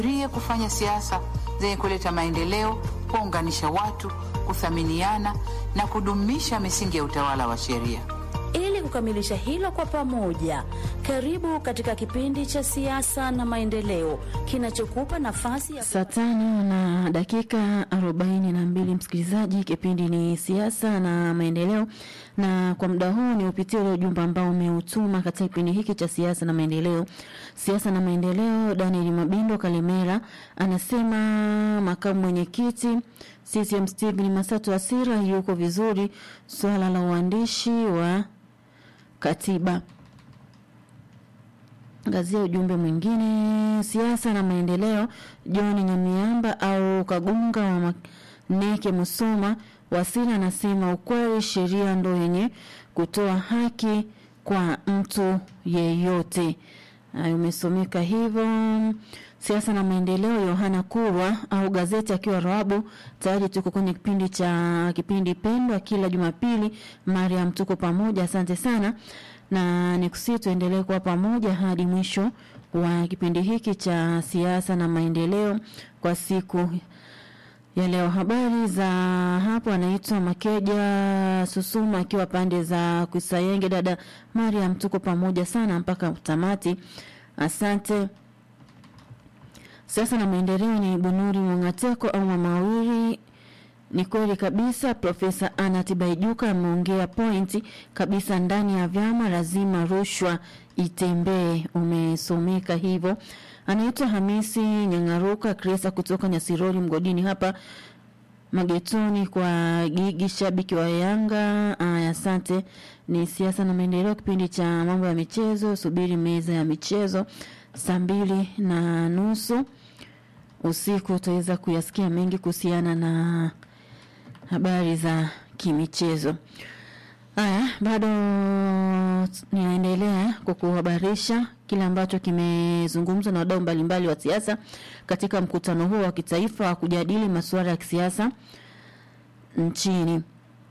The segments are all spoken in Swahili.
rie kufanya siasa zenye kuleta maendeleo, kuunganisha watu, kuthaminiana na kudumisha misingi ya utawala wa sheria. Ili kukamilisha hilo kwa pamoja, karibu katika kipindi cha siasa na maendeleo kinachokupa nafasi ya Saa tano na dakika arobaini na mbili msikilizaji, kipindi ni siasa na maendeleo, na kwa muda huu ni upitie ule ujumbe ambao umeutuma katika kipindi hiki cha siasa na maendeleo. Siasa na maendeleo, Daniel Mabindo Kalemera anasema makamu mwenyekiti CCM Stephen Masatu Asira yuko vizuri, swala la uandishi wa katiba Angazia ujumbe mwingine, siasa na maendeleo. John Nyamiamba au Kagunga wa Maneke Musoma Wasira anasema ukweli, sheria ndo yenye kutoa haki kwa mtu yeyote. Hayo umesomeka hivyo. Siasa na maendeleo, Yohana Kurwa au gazeti akiwa Rawabu. Tayari tuko kwenye kipindi cha kipindi pendwa kila Jumapili. Mariam, tuko pamoja, asante sana na nikusi tuendelee kuwa pamoja hadi mwisho wa kipindi hiki cha siasa na maendeleo kwa siku ya leo. Habari za hapo, anaitwa Makeja Susuma akiwa pande za Kuisayenge. Dada Mariam, tuko pamoja sana mpaka tamati, asante. Siasa na maendeleo ni Bunuri Mwangateko au Mamawiri ni kweli kabisa, Profesa Anna Tibaijuka ameongea pointi kabisa. Ndani ya vyama lazima rushwa itembee. Umesomeka hivyo. Anaitwa Hamisi Nyangaruka Kresa kutoka Nyasirori mgodini hapa magetoni kwa Gigi, shabiki wa Yanga. Aya, asante. Ni siasa na maendeleo, kipindi cha mambo ya michezo. Subiri meza ya michezo saa mbili na nusu usiku utaweza kuyasikia mengi kuhusiana na habari za kimichezo. Haya, bado ninaendelea kukuhabarisha kile ambacho kimezungumzwa na wadau mbalimbali wa siasa katika mkutano huo wa kitaifa wa kujadili masuala ya kisiasa nchini.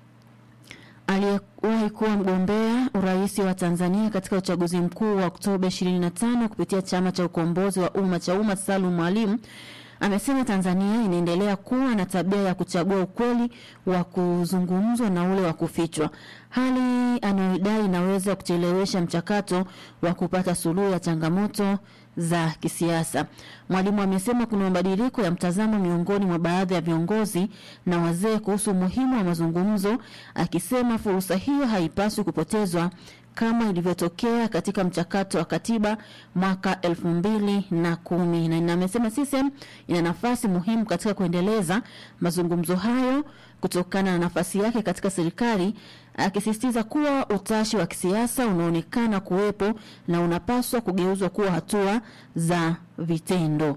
Aliyewahi kuwa mgombea urais wa Tanzania katika uchaguzi mkuu wa Oktoba 25 kupitia chama cha ukombozi wa umma cha umma Salum Mwalimu amesema Tanzania inaendelea kuwa na tabia ya kuchagua ukweli wa kuzungumzwa na ule wa kufichwa, hali anayodai inaweza kuchelewesha mchakato wa kupata suluhu ya changamoto za kisiasa. Mwalimu amesema kuna mabadiliko ya mtazamo miongoni mwa baadhi ya viongozi na wazee kuhusu umuhimu wa mazungumzo, akisema fursa hiyo haipaswi kupotezwa kama ilivyotokea katika mchakato wa katiba mwaka elfu mbili na kumi na amesema CCM ina nafasi muhimu katika kuendeleza mazungumzo hayo kutokana na nafasi yake katika serikali, akisisitiza kuwa utashi wa kisiasa unaonekana kuwepo na unapaswa kugeuzwa kuwa hatua za vitendo.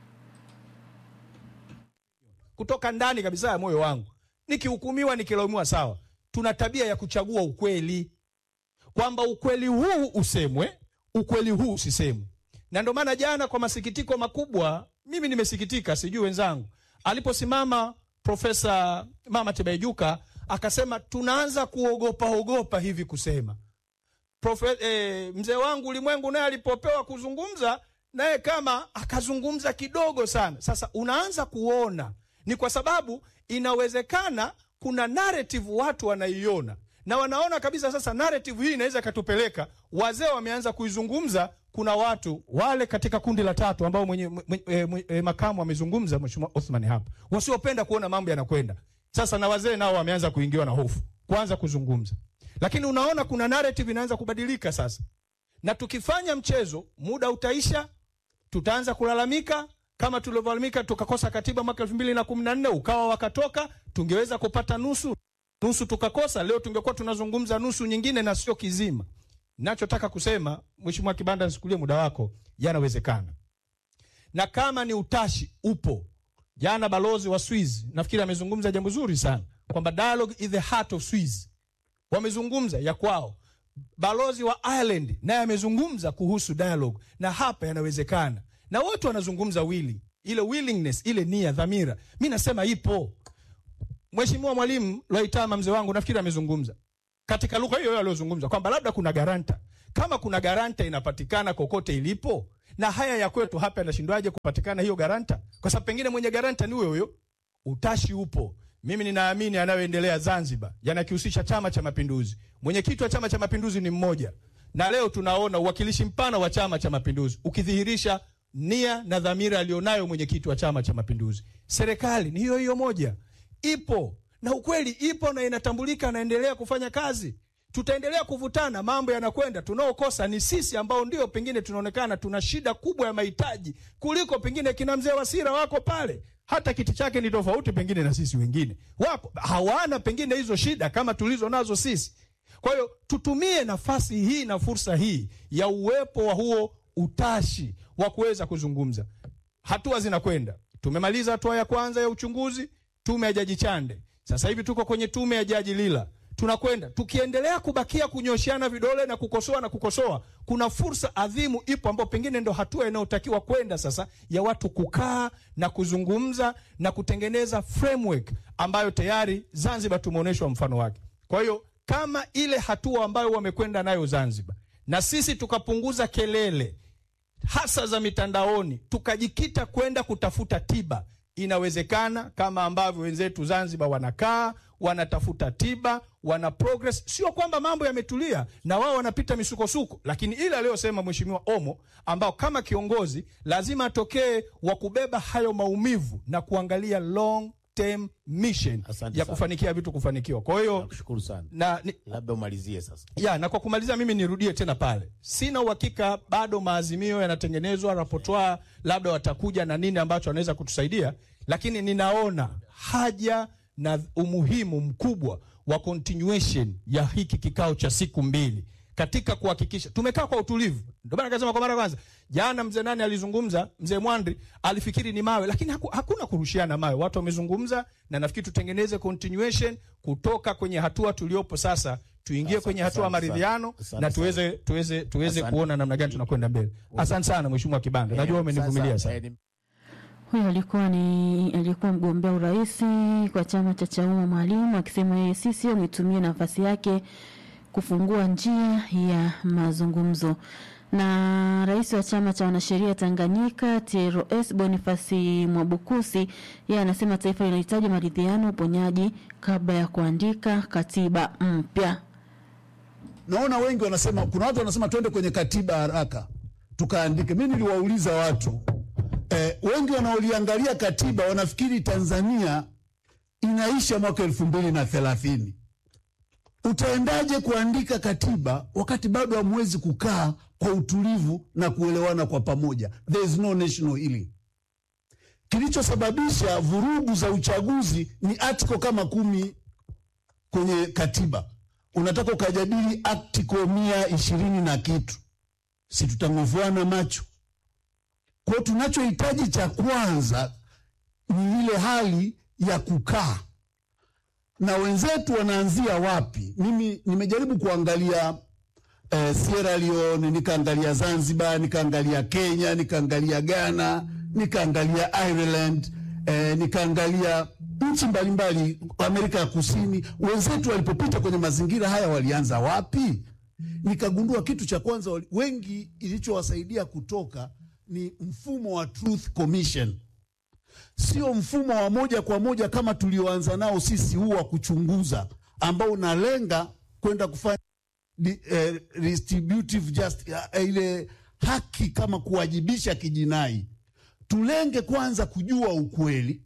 Kutoka ndani kabisa ya moyo wangu, nikihukumiwa, nikilaumiwa, sawa. Tuna tabia ya kuchagua ukweli kwamba ukweli huu usemwe, ukweli huu usisemwe. Na ndio maana jana, kwa masikitiko makubwa, mimi nimesikitika, sijui wenzangu, aliposimama Profesa Mama Tibaijuka akasema tunaanza kuogopa ogopa hivi kusema. Profe, eh, mzee wangu Ulimwengu naye alipopewa kuzungumza naye kama akazungumza kidogo sana. Sasa unaanza kuona ni kwa sababu inawezekana kuna narrative watu wanaiona na wanaona kabisa sasa narrative hii inaweza ikatupeleka. Wazee wameanza kuizungumza. Kuna watu wale katika kundi la tatu ambao mwenye, mwenye, mwenye, mwenye makamu amezungumza Mheshimiwa Othman hapa, wasiopenda kuona mambo yanakwenda sasa, na wazee nao wameanza kuingiwa na hofu kuanza kuzungumza, lakini unaona kuna narrative inaanza kubadilika sasa, na tukifanya mchezo muda utaisha, tutaanza kulalamika kama tulivyolalamika tukakosa katiba mwaka elfu mbili na kumi na nne ukawa wakatoka, tungeweza kupata nusu nusu tukakosa. Leo tungekuwa tunazungumza nusu nyingine na sio kizima. Nachotaka kusema Mheshimiwa Kibanda, nisikulie muda wako, yanawezekana, na kama ni utashi upo. Jana balozi wa Swiss nafikiri amezungumza jambo zuri sana kwamba dialogue is the heart of Swiss, wamezungumza ya kwao. Balozi wa Ireland naye amezungumza kuhusu dialogue, na hapa yanawezekana, na wote wanazungumza wili ile willingness, ile nia, dhamira, mi nasema ipo. Mheshimiwa Mwalimu Lwaitama mzee wangu nafikiri amezungumza katika lugha hiyo hiyo aliyozungumza kwamba labda kuna garanta. Kama kuna garanta inapatikana kokote ilipo, na haya ya kwetu hapa yanashindwaje kupatikana hiyo garanta? Kwa sababu pengine mwenye garanta ni huyo huyo. Utashi upo. Mimi ninaamini yanayoendelea Zanzibar yanakihusisha Chama cha Mapinduzi. Mwenyekiti wa Chama cha Mapinduzi ni mmoja, na leo tunaona uwakilishi mpana wa Chama cha Mapinduzi ukidhihirisha nia na dhamira aliyonayo mwenyekiti wa Chama cha Mapinduzi. Serikali ni hiyo hiyo moja, ipo na ukweli ipo na inatambulika, naendelea kufanya kazi. Tutaendelea kuvutana, mambo yanakwenda. Tunaokosa ni sisi ambao ndio pengine tunaonekana tuna shida kubwa ya mahitaji kuliko pengine kina mzee Wasira wako pale, hata kiti chake ni tofauti pengine na sisi wengine, wapo hawana pengine hizo shida kama tulizo nazo sisi. Kwa hiyo tutumie nafasi hii na fursa hii ya uwepo wa huo utashi wa kuweza kuzungumza. Hatua zinakwenda, tumemaliza hatua ya kwanza ya uchunguzi, tume ya Jaji Chande. Sasa hivi tuko kwenye tume ya Jaji Lila, tunakwenda tukiendelea kubakia kunyoshiana vidole na kukosoa na kukosoa, kuna fursa adhimu ipo, ambayo pengine ndo hatua inayotakiwa kwenda sasa, ya watu kukaa na kuzungumza na kutengeneza framework ambayo tayari Zanzibar tumeonyeshwa mfano wake. Kwa hiyo kama ile hatua ambayo wamekwenda nayo Zanzibar, na sisi tukapunguza kelele hasa za mitandaoni, tukajikita kwenda kutafuta tiba, inawezekana kama ambavyo wenzetu Zanzibar wanakaa wanatafuta tiba, wana progress. Sio kwamba mambo yametulia na wao wanapita misukosuko, lakini ile aliyosema Mheshimiwa Omo, ambao kama kiongozi lazima atokee wa kubeba hayo maumivu na kuangalia long term mission Asante ya sana. kufanikia vitu kufanikiwa. Kwa hiyo Nakushukuru sana. na ni, Labda umalizie sasa. ya na kwa kumalizia, mimi nirudie tena pale, sina uhakika bado maazimio yanatengenezwa, rapotwa labda watakuja na nini ambacho wanaweza kutusaidia, lakini ninaona haja na umuhimu mkubwa wa continuation ya hiki kikao cha siku mbili katika kuhakikisha tumekaa kwa utulivu. Ndio maana nikasema kwa mara ya kwanza jana, mzee nani alizungumza, mzee Mwandri alifikiri ni mawe, lakini haku, hakuna kurushiana mawe. Watu wamezungumza, na nafikiri tutengeneze continuation kutoka kwenye hatua tuliopo sasa, tuingie Asante, kwenye hatua ya asante sana. maridhiano Asante na tuweze tuweze tuweze Asante. kuona namna gani tunakwenda mbele. Asante sana Mheshimiwa Kibanda, najua umenivumilia Sasa, sana. eh, ni- Huyo alikuwa ni alikuwa mgombea urais kwa chama cha Chauma Mwalimu akisema yeye CCM itumie nafasi yake kufungua njia ya mazungumzo. Na rais wa chama cha wanasheria Tanganyika TLS Bonifasi Mwabukusi yeye anasema taifa linahitaji maridhiano, uponyaji kabla ya kuandika katiba mpya. naona wengi wanasema, kuna watu wanasema twende kwenye katiba haraka tukaandike. Mi niliwauliza watu eh, wengi wanaoliangalia katiba wanafikiri Tanzania inaisha mwaka elfu mbili na thelathini. Utaendaje kuandika katiba wakati bado hamwezi kukaa kwa utulivu na kuelewana kwa pamoja? There is no national healing. Kilichosababisha vurugu za uchaguzi ni article kama kumi kwenye katiba unataka ukajadili article mia ishirini na kitu, si tutang'ovuana macho? Kwa hiyo tunachohitaji cha kwanza ni ile hali ya kukaa na wenzetu. Wanaanzia wapi? Mimi nimejaribu kuangalia eh, Sierra Leone, nikaangalia Zanzibar, nikaangalia Kenya, nikaangalia Ghana, nikaangalia Ireland, eh, nikaangalia nchi mbalimbali Amerika ya Kusini. Wenzetu walipopita kwenye mazingira haya walianza wapi? Nikagundua kitu cha kwanza wali- wengi ilichowasaidia kutoka ni mfumo wa Truth Commission, sio mfumo wa moja kwa moja kama tulioanza nao sisi, huu wa kuchunguza ambao unalenga kwenda kufanya di, eh, retributive just, eh, ile haki kama kuwajibisha kijinai. Tulenge kwanza kujua ukweli,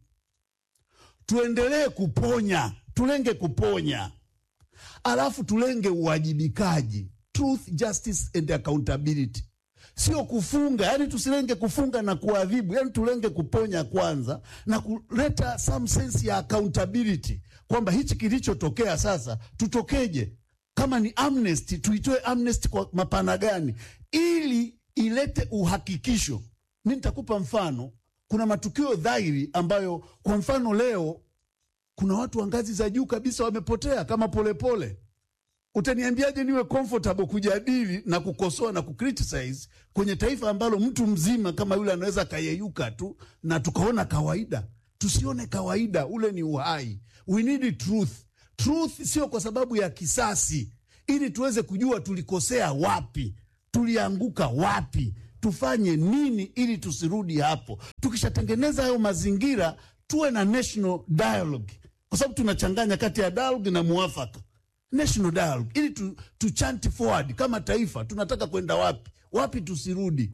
tuendelee kuponya, tulenge kuponya, alafu tulenge uwajibikaji, truth, justice and accountability, sio kufunga. Yani tusilenge kufunga na kuadhibu, yani tulenge kuponya kwanza na kuleta some sense ya accountability, kwamba hichi kilichotokea sasa tutokeje kama ni amnesty tuitoe amnesty kwa mapana gani, ili ilete uhakikisho. Mi nitakupa mfano. Kuna matukio dhahiri ambayo, kwa mfano, leo kuna watu wa ngazi za juu kabisa wamepotea kama Polepole pole. Utaniambiaje niwe comfortable kujadili na kukosoa na kucriticize kwenye taifa ambalo mtu mzima kama yule anaweza akayeyuka tu na tukaona kawaida? Tusione kawaida, ule ni uhai. We need truth. Truth sio kwa sababu ya kisasi, ili tuweze kujua tulikosea wapi, tulianguka wapi, tufanye nini ili tusirudi hapo. Tukishatengeneza hayo mazingira, tuwe na national dialogue, kwa sababu tunachanganya kati ya dialogue na muafaka. National dialogue ili tu, tu chant forward kama taifa, tunataka kwenda wapi, wapi tusirudi,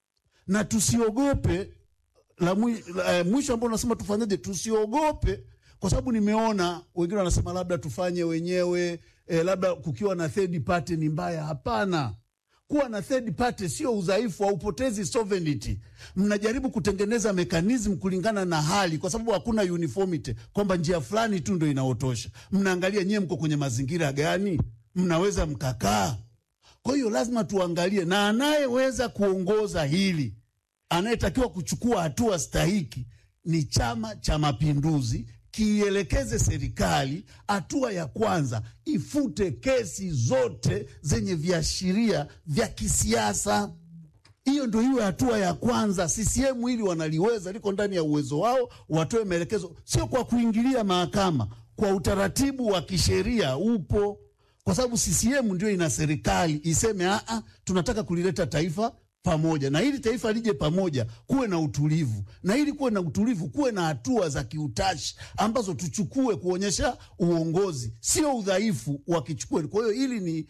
na tusiogope la mwi- la, eh, mwisho ambao unasema tufanyaje, tusiogope kwa sababu nimeona wengine wanasema labda tufanye wenyewe eh, labda kukiwa na third party ni mbaya. Hapana, kuwa na third party sio udhaifu, haupotezi sovereignty. Mnajaribu kutengeneza mechanism kulingana na hali, kwa sababu hakuna uniformity kwamba njia fulani tu ndo inaotosha. Mnaangalia nyewe mko kwenye mazingira gani, mnaweza mkakaa. Kwa hiyo lazima tuangalie, na anayeweza kuongoza hili anayetakiwa kuchukua hatua stahiki ni Chama cha Mapinduzi, kiielekeze serikali. Hatua ya kwanza, ifute kesi zote zenye viashiria vya kisiasa. Hiyo ndio iwe hatua ya kwanza. CCM hili wanaliweza, liko ndani ya uwezo wao, watoe maelekezo, sio kwa kuingilia mahakama, kwa utaratibu wa kisheria upo, kwa sababu CCM ndio ina serikali iseme aa, tunataka kulileta taifa pamoja, na ili taifa lije pamoja, kuwe na utulivu, na ili kuwe na utulivu, kuwe na hatua za kiutashi ambazo tuchukue kuonyesha uongozi, sio udhaifu wakichukue. Kwa hiyo hili ni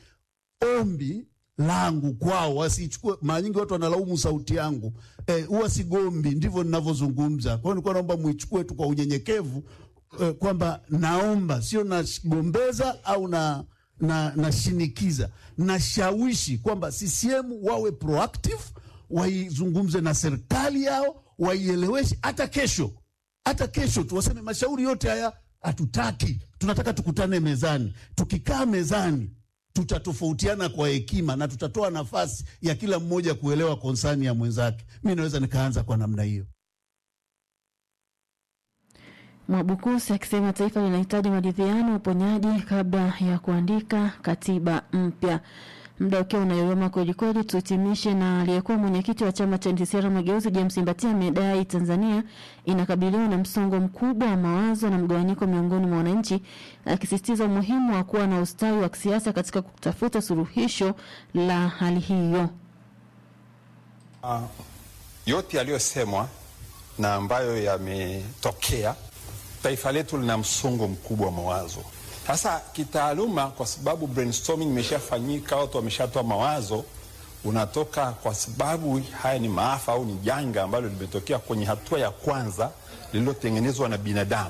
ombi langu kwao, wasichukue. Mara nyingi watu wanalaumu sauti yangu eh, huwa sigombi, ndivyo ninavyozungumza. Kwa hiyo nilikuwa naomba muichukue tu kwa unyenyekevu eh, kwamba naomba, sio nagombeza au na na nashinikiza, nashawishi kwamba CCM wawe proactive, waizungumze na serikali yao, waieleweshe. Hata kesho, hata kesho tu waseme mashauri yote haya hatutaki, tunataka tukutane mezani. Tukikaa mezani tutatofautiana kwa hekima na tutatoa nafasi ya kila mmoja kuelewa konsani ya mwenzake. Mi naweza nikaanza kwa namna hiyo. Mwabukusi akisema taifa linahitaji maridhiano, uponyaji kabla ya kuandika katiba mpya. Muda ukiwa unayoyoma kwelikweli, tuhitimishe na aliyekuwa mwenyekiti wa chama cha NCCR Mageuzi James Mbatia amedai Tanzania inakabiliwa na msongo mkubwa wa mawazo na mgawanyiko miongoni mwa wananchi, akisisitiza umuhimu wa kuwa na ustawi wa kisiasa katika kutafuta suluhisho la hali hiyo. Uh, yote yaliyosemwa na ambayo yametokea, taifa letu lina msongo mkubwa wa mawazo. Sasa kitaaluma, kwa sababu brainstorming imeshafanyika, watu wameshatoa mawazo, unatoka kwa sababu haya ni maafa au ni janga ambalo limetokea kwenye hatua ya kwanza lililotengenezwa na binadamu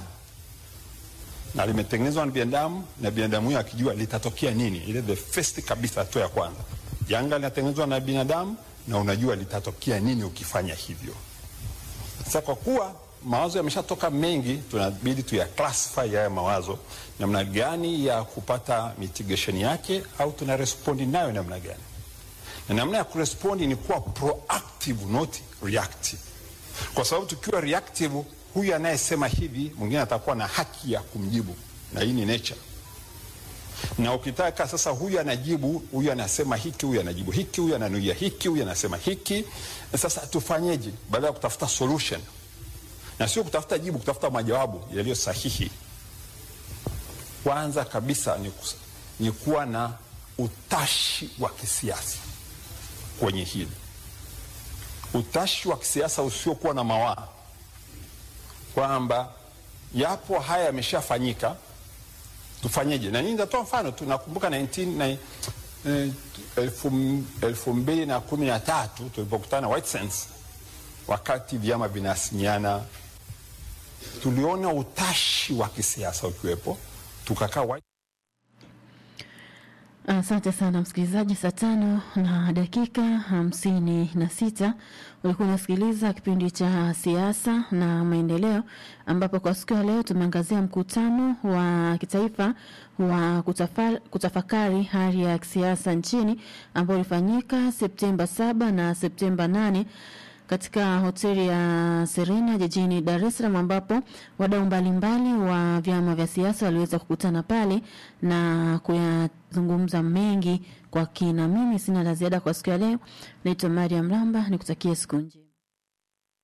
na limetengenezwa na binadamu na binadamu huyo akijua litatokea nini, ile the first kabisa, hatua ya kwanza. Janga linatengenezwa na binadamu na unajua litatokea nini ukifanya hivyo. Sasa kwa kuwa mawazo yameshatoka mengi, tunabidi tuya classify haya mawazo, namna gani ya kupata mitigation yake, au tuna respond nayo namna gani? Na namna ya kurespondi ni kuwa proactive, not reactive, kwa sababu tukiwa reactive, huyu anayesema hivi mwingine atakuwa na haki ya kumjibu, na hii ni nature na ukitaka sasa, huyu anajibu, huyu anasema hiki, huyu anajibu hiki, huyu ananuia hiki, huyu anasema hiki. Sasa tufanyeje? Badala ya kutafuta solution na sio kutafuta jibu, kutafuta majawabu yaliyo sahihi, kwanza kabisa ni, kus- ni kuwa na utashi wa kisiasa kwenye hili, utashi wa kisiasa usiokuwa na mawaa, kwamba yapo haya yameshafanyika tufanyeje? Na nini, nitatoa mfano tu. Nakumbuka 19 na, eh, elfu, elfu mbili na kumi na tatu tulipokutana White Sands, wakati vyama vinasimiana, tuliona utashi wa kisiasa ukiwepo, tukakaa White Asante sana msikilizaji, saa tano na dakika hamsini na sita ulikuwa unasikiliza kipindi cha siasa na maendeleo, ambapo kwa siku ya leo tumeangazia mkutano wa kitaifa wa kutafa, kutafakari hali ya kisiasa nchini ambao ulifanyika Septemba saba na Septemba nane katika hoteli ya Serena jijini Dar es Salaam ambapo wadau mbalimbali wa vyama vya siasa waliweza kukutana pale na kuyazungumza mengi kwa kina. Mimi sina la ziada kwa siku ya leo. Naitwa Mariam Ramba, nikutakie siku njema.